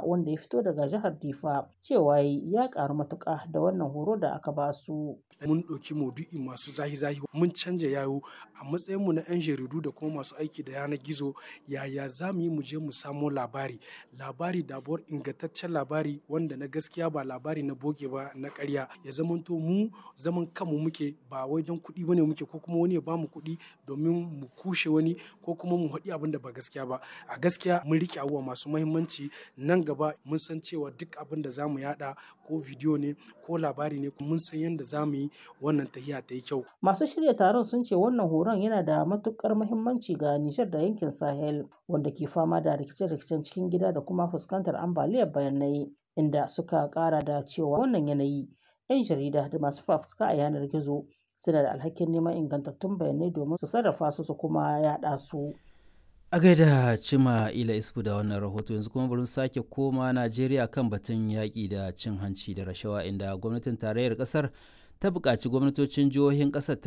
wanda ya fito daga jihar Difa cewa ya ƙaru matuƙa da wannan horo da aka ba su. mun ɗauki maudu'i masu zahi-zahi mun canja yayo a matsayinmu na 'yan jaridu da kuma masu aiki da yanar gizo yaya za mu yi mu je mu samo labari labari dabuwar ingantaccen labari wanda na gaskiya ba labari na boge ba na ƙarya ya zamanto mu zaman kanmu muke ba wai don kuɗi bane muke ko kuma wani ya bamu kuɗi domin mu kushe wani ko kuma mu haɗi abin da ba gaskiya ba a gaskiya mun riƙe abubuwa masu mahimmanci nan gaba mun san cewa duk abin da za mu yaɗa ko bidiyo ne ko labari ne mun san yadda za mu yi wannan tahiya ta yi kyau. Masu shirya taron sun ce wannan horon yana da matukar muhimmanci ga Nijar da yankin Sahel wanda ke fama da rikice-rikicen cikin gida da kuma fuskantar ambaliyar bayanai inda suka kara da cewa wannan yanayi 'yan jarida da masu fafutuka a yanar gizo suna da alhakin neman ingantattun bayanai domin su sarrafa su su kuma yaɗa su. A gaida Cima Ila Isfu da wannan rahoto yanzu kuma bari sake koma Najeriya kan batun yaƙi da cin hanci da rashawa inda gwamnatin tarayyar ƙasar ta buƙaci gwamnatocin jihohin ƙasar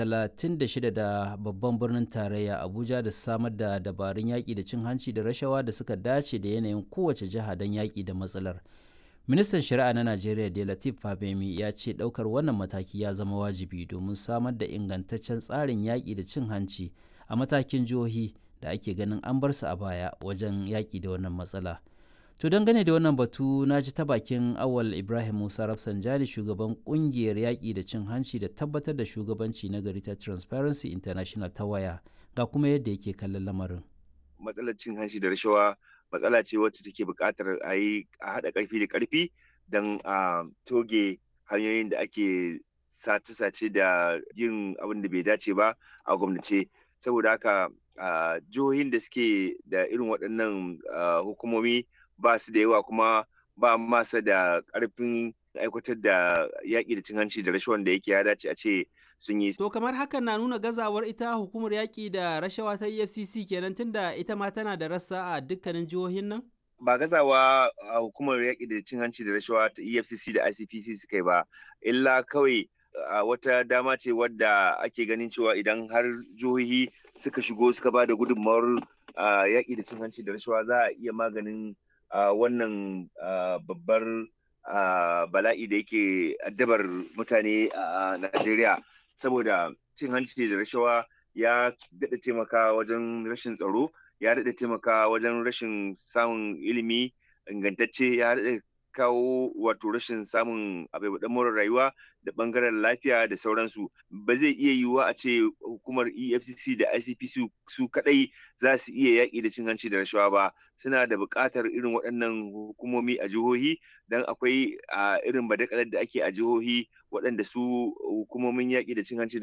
36 da babban birnin tarayya Abuja da samar da dabarun yaƙi da cin hanci da rashawa da suka dace da yanayin kowace jiha don yaƙi da matsalar. Ministan Shari'a na Najeriya da Latif Fabemi ya ce ɗaukar wannan mataki ya zama wajibi domin samar da ingantaccen tsarin yaƙi da cin hanci a matakin jihohi da ake ganin an bar su a baya wajen yaƙi da wannan matsala. To dangane da wannan batu na ji ta bakin Awal Ibrahim Musa Rafsanjani shugaban kungiyar yaƙi da cin hanci da tabbatar da shugabanci na gari ta Transparency International ta waya ga kuma yadda yake kallon lamarin. Matsalar cin hanci da rashawa matsala ce wacce take buƙatar a yi a haɗa ƙarfi da ƙarfi don a toge hanyoyin da ake sace-sace da yin abin da bai dace ba a gwamnace saboda haka jihohin da suke da irin waɗannan hukumomi ba su da yawa kuma ba masa da ƙarfin aikatar da yaƙi da cin hanci da rashawan da yake ya dace a ce sun yi. To kamar hakan na nuna gazawar ita hukumar yaƙi da rashawa ta EFCC kenan tunda ita ma tana da rassa a dukkanin jihohin nan? Ba gazawa a hukumar yaƙi da cin hanci da rashawa ta EFCC da ICPC suka yi ba, illa kawai wata dama ce wadda ake ganin cewa idan har jihohi suka shigo suka ba da gudunmawar yaƙi da cin hanci da rashawa za a iya maganin wannan babbar bala'i da yake addabar mutane a Najeriya saboda cin hanci da rashawa ya daɗa taimaka wajen rashin tsaro ya daɗa taimaka wajen rashin samun ilimi ingantacce ya daɗa kawo wato rashin samun abubuwan more rayuwa da bangaren lafiya da sauransu ba zai iya yiwuwa a ce hukumar efcc da icpc su kadai za su iya yaƙi da cin hanci da rashawa ba suna da buƙatar irin waɗannan hukumomi a jihohi don akwai irin badakalar da ake a jihohi waɗanda su hukumomin yaƙi da cin hanci